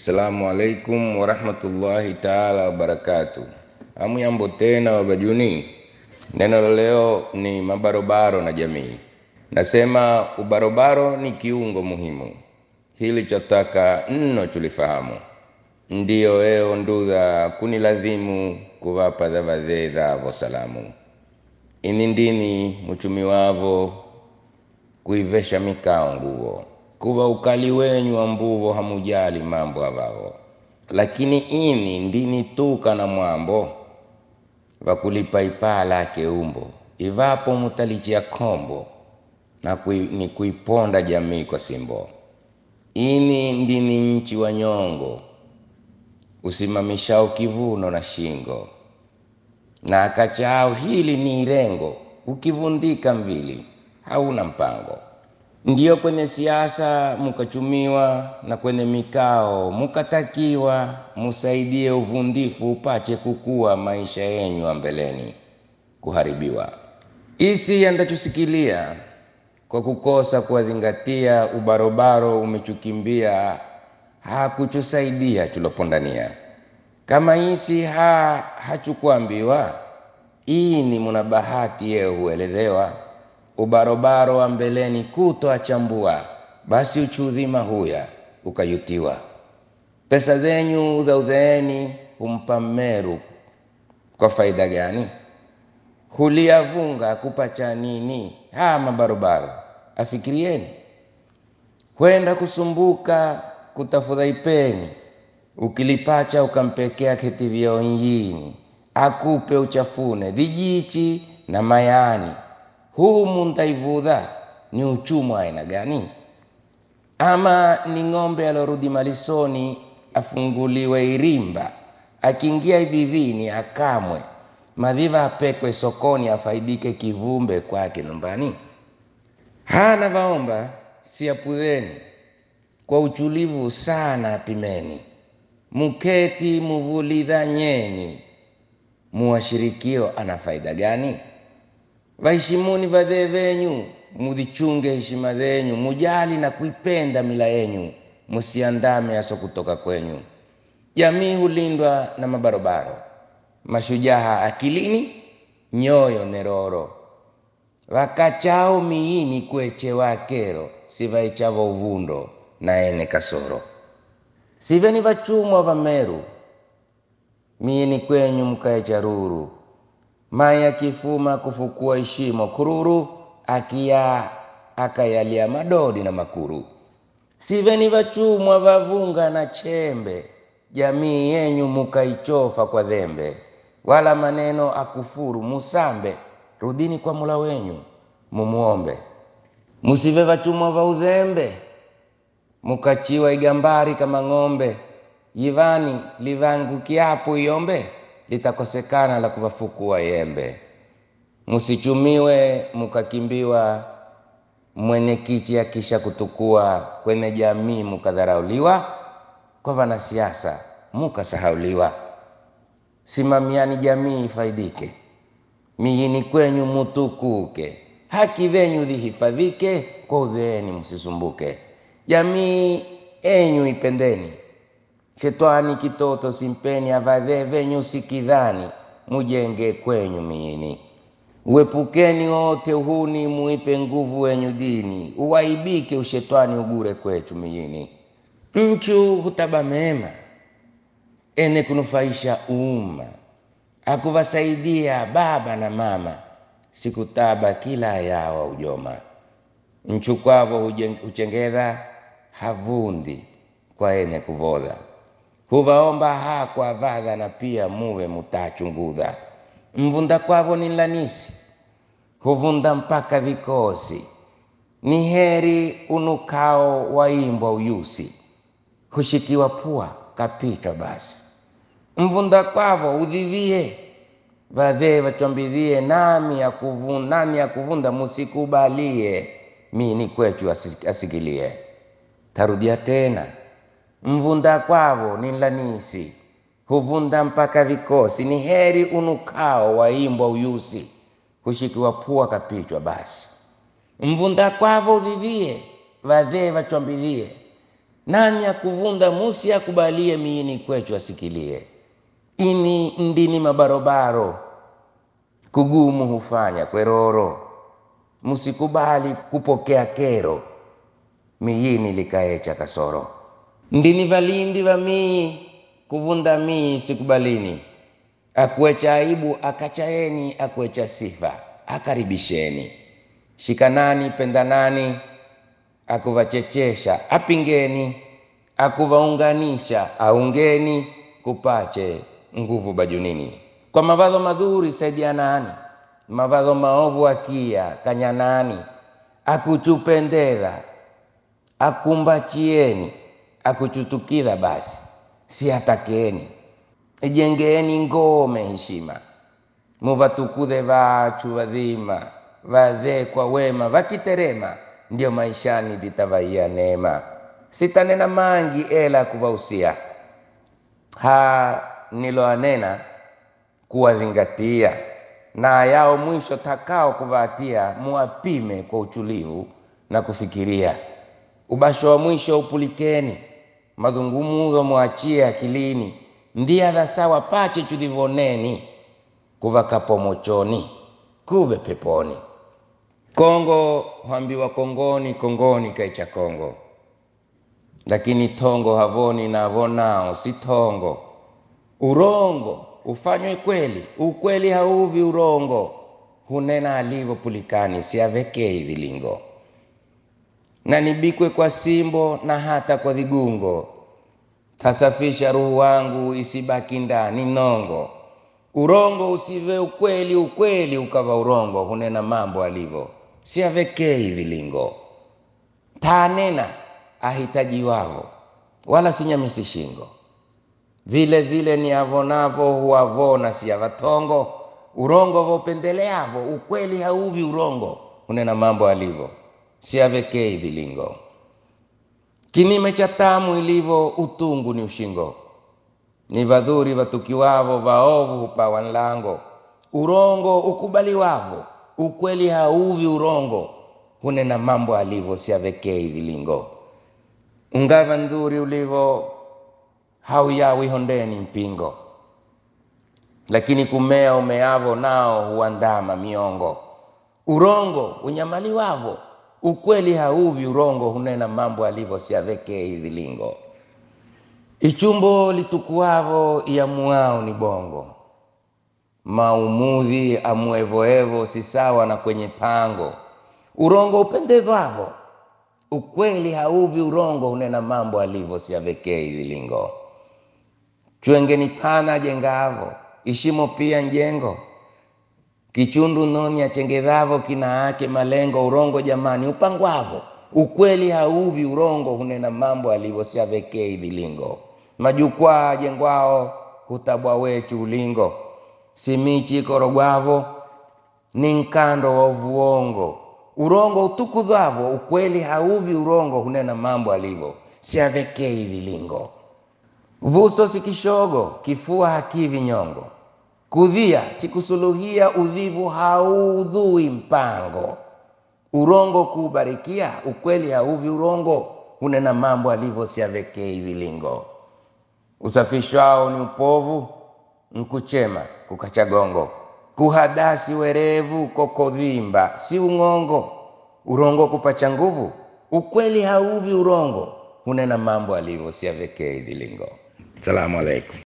Assalamu alaikum warahmatullahi taala wabarakatu. Hamuyambo tena wabajuni. Neno la leo ni mabarobaro na jamii. Nasema ubarobaro ni kiungo muhimu, hili chotaka nno tulifahamu. Ndiyo eo ndudha kuniladhimu kuvapa dhavadhe dhavo salamu ini ndini muchumi wavo kuivesha mikao nguvo kuva ukali wenyu wa mbuvo hamujali mambo avavo lakini ini ndini tuka na mwambo vakulipa ipaa lake umbo ivapo mutalichia kombo na kui, ni kuiponda jamii kwa simbo ini ndini nchi wa nyongo usimamishao kivuno na shingo na akachao hili ni irengo ukivundika mvili hauna mpango ndiyo kwenye siasa mukachumiwa na kwenye mikao mukatakiwa musaidie uvundifu upache kukua maisha yenyu wa mbeleni kuharibiwa isi yandachusikilia kwa kukosa kuwadhingatia ubarobaro umechukimbia hakuchusaidia tulopondania kama isi ha hachukuambiwa ini muna bahati yeo huelezewa ubarobaro wa mbeleni kutoachambua basi uchudhima huya ukayutiwa pesa zenyu udhaudheeni humpa mmeru kwa faida gani huliyavunga kupacha nini ha mabarobaro afikirieni kwenda kusumbuka kutafuta ipeni ukilipacha ukampekea ketivyo nyini akupe uchafune vijichi na mayani humu ntaivudha ni uchumu aina gani ama ni ng'ombe alorudi malisoni afunguliwe irimba akiingia ivivini akamwe madhiva apekwe sokoni afaidike kivumbe kwake nyumbani hana vaomba siapudheni kwa uchulivu sana apimeni muketi muvulidhanyeni muwashirikio ana faida gani vaheshimuni vadhee venyu mudhichunge heshima zenyu mujali na kuipenda mila yenyu musiandame aso kutoka kwenyu jamii hulindwa na mabarobaro mashujaha akilini nyoyo neroro vakachao miini kwechewa kero sivaichavo uvundo na ene kasoro siveni vachumwa va meru miini kwenyu mkaecha ruru mai akifuma kufukua ishimo kururu akia akayalia madodi na makuru siveni vachumwa vavunga na chembe jamii yenyu mukaichofa kwa dhembe wala maneno akufuru musambe rudini kwa mula wenyu mumuombe musive vachumwa va udhembe mukachiwa igambari kama ng'ombe yivani livangukiapo iombe litakosekana la kuvafukua yembe musichumiwe mukakimbiwa mwenyekiti akisha kutukua kwenye jamii mukadharauliwa kwa vanasiasa mukasahauliwa simamiani jamii ifaidike miyini kwenyu mutukuke haki venyu dhihifadhike kwa udheeni msisumbuke jamii enyu ipendeni shetwani kitoto simpeni avadhee venyu sikidhani mujenge kwenyu miini uepukeni wote uhuni muipe nguvu wenyu dini uwaibike ushetwani ugure kwechu miini mchu hutaba mema ene kunufaisha umma akuvasaidia baba na mama sikutaba kila yawa ujoma mchu kwavo huchengedha havundi kwa ene kuvodha huvaomba hakwa vadha na pia muve mutachungudha mvunda kwavo ni lanisi huvunda mpaka vikosi ni heri unukao waimbwa uyusi hushikiwa pua kapitwa basi mvunda kwavo udhivie vadhee vachwambidhie nami akuvunda, nami akuvunda musikubalie mini kwechu asikilie tarudia tena mvunda kwavo ni lanisi huvunda mpaka vikosi ni heri unukao waimbwa uyusi hushikiwa pua kapichwa basi mvunda kwavo udhivie vadhee vachwambilie nani akuvunda musi akubalie miini kwechu asikilie ini ndini mabarobaro kugumu hufanya kweroro msikubali kupokea kero miyini likaecha kasoro ndini valindi va mii kuvunda mii sikubalini akuecha aibu akachaeni akuecha sifa akaribisheni shikanani pendanani akuvachechesha apingeni akuvaunganisha aungeni kupache nguvu bajunini kwa mavadho madhuri saidianani mavadho maovu akia kanyanani akuchupendeza akumbachieni akuchutukidha basi siatakeni ijengeeni ngome heshima muvatukudhe vachu vadhima vadhe kwa wema vakiterema ndio maishani vitavaia neema sitanena mangi ela kuvausia ha niloanena kuwadhingatia na yao mwisho takao kuvatia muwapime kwa uchulivu na kufikiria ubasho wa mwisho upulikeni madhungumudho mwachie akilini ndiadha sawa pache chudhivoneni kuvakapo mochoni kuve peponi kongo hwambiwa kongoni kongoni kaicha kongo lakini tongo havoni na avonao si tongo urongo ufanywe kweli ukweli hauvi urongo hunena alivyo pulikani siavekei vilingo na nibikwe kwa simbo na hata kwa dhigungo tasafisha ruhu wangu isibaki ndani nongo urongo usive ukweli ukweli ukava urongo hunena mambo alivyo siavekei vilingo tanena ahitajiwavo wala sinyamisi shingo vile vile ni avonavo huavona siavatongo urongo vopendeleavo ukweli hauvi urongo hunena mambo alivyo siavekei vilingo kinime cha tamu ilivyo utungu ni ushingo ni vadhuri vatukiwavo vaovu hupawa nlango urongo ukubaliwavo ukweli hauvi urongo hunena mambo alivyo siavekei vilingo ungava ndhuri ulivo hauyawi hondeni mpingo lakini kumea umeavo nao huandama miongo urongo unyamaliwavo ukweli hauvi urongo hunena mambo alivyo siavekei vilingo ichumbo litukuavo iamuao ni bongo maumudhi amuevoevo si sawa na kwenye pango urongo upendezwavo ukweli hauvi urongo hunena mambo alivyo siavekei vilingo chwengeni pana jengavo ishimo pia njengo kichundu noni achengedhavo kina ake malengo urongo jamani upangwavo ukweli hauvi urongo hunena mambo alivyo siavekei vilingo majukwaa jengwao hutabwa wechu ulingo simichi korogwavo ni nkando wa uvuongo urongo utukudhavo ukweli hauvi urongo hunena mambo alivyo siavekei vilingo vuso sikishogo kifua hakivi nyongo kudhia sikusuluhia udhivu haudhui mpango urongo kuubarikia ukweli hauvi urongo hunena mambo alivyo siavekei vilingo usafishwao ni upovu nkuchema kukachagongo kuhadasi werevu kokodhimba si ung'ongo urongo kupacha nguvu ukweli hauvi urongo hunena mambo alivyo siavekei vilingo salamu alaikum